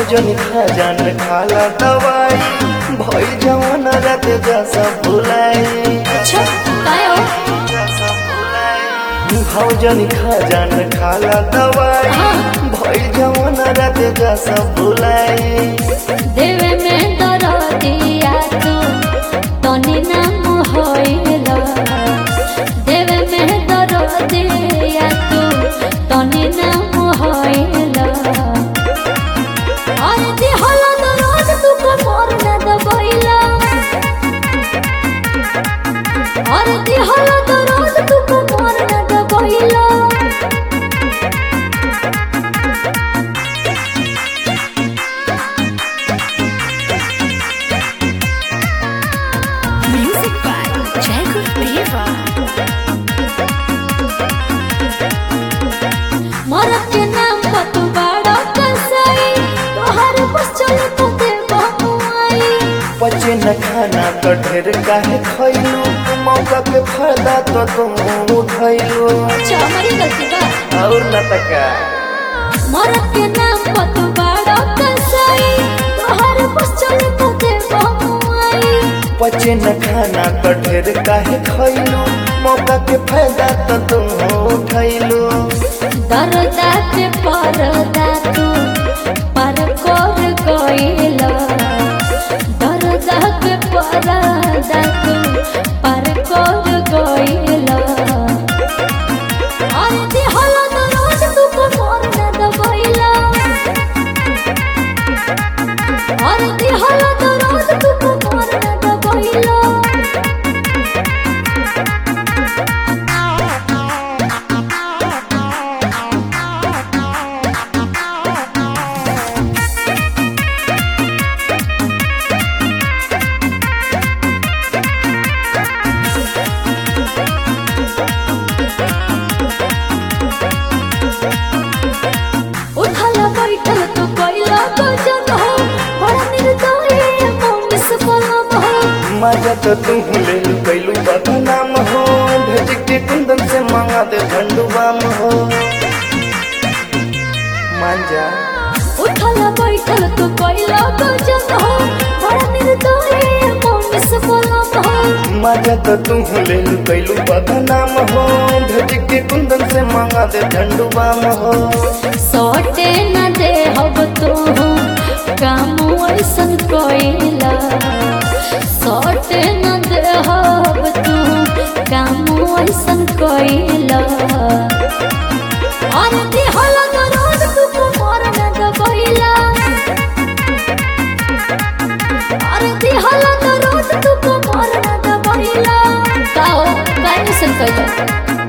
भौजन खजान खाला दवाई भई जवान रात जैसा भुलाई अच्छा काय हो भौजन खजान खाला दवाई हाँ। भई जवान रात जैसा भुलाई देवे में दर दिया तू तनी नाम होइला देवे में दर दिया तू तनी नाम होइला और दिहला दरोज तू को मोर न दबइला और दिहला दरोज तू को मोर न दबइला Music by Jacob Deva. मरद के नाम पर तू बड़ा कसाई तोहर बस चले तो दे बहुआई बचे न खाना तो ढेर काहे खैलू मौका के फायदा तो तुम उठैलू अच्छा हमारी गलती बा और न तका मरद के नाम पर तू बड़ा कसाई तोहर बस चले तो दे बहुआई बचे न खाना तो ढेर काहे खैलू मौका के फायदा तो तुम उठैलू दरदा के परदा तू पर कर गइला दरदा के परदा तू पर कर गइला और दिहला दरोज तू को मोर न दबइला और दिहला दरोज तू को मोर न दबइला उठल बैठल तू कैला गजन हो बड़ा निर्दयी मौन से पलम हो मजा तो तुम ले कैलू बदनाम हो भेज के कुंदन से मांगा दे झंडुबाम हो मांजा उठल बैठल तू कैला गजन हो बड़ा निर्दयी मौन से पलम हो मजा तो तुम ले कैलू बदनाम हो भेज के कुंदन से मांगा दे झंडुबाम हो सौटे न दे हब तू काम ऐसन कैला सौटे न दे हब तू काम ऐसन कैला और दिहला दरोज तू को मोर न दबइला और दिहला दरोज तू को मोर न दबइला का हो काहे ऐसन कैला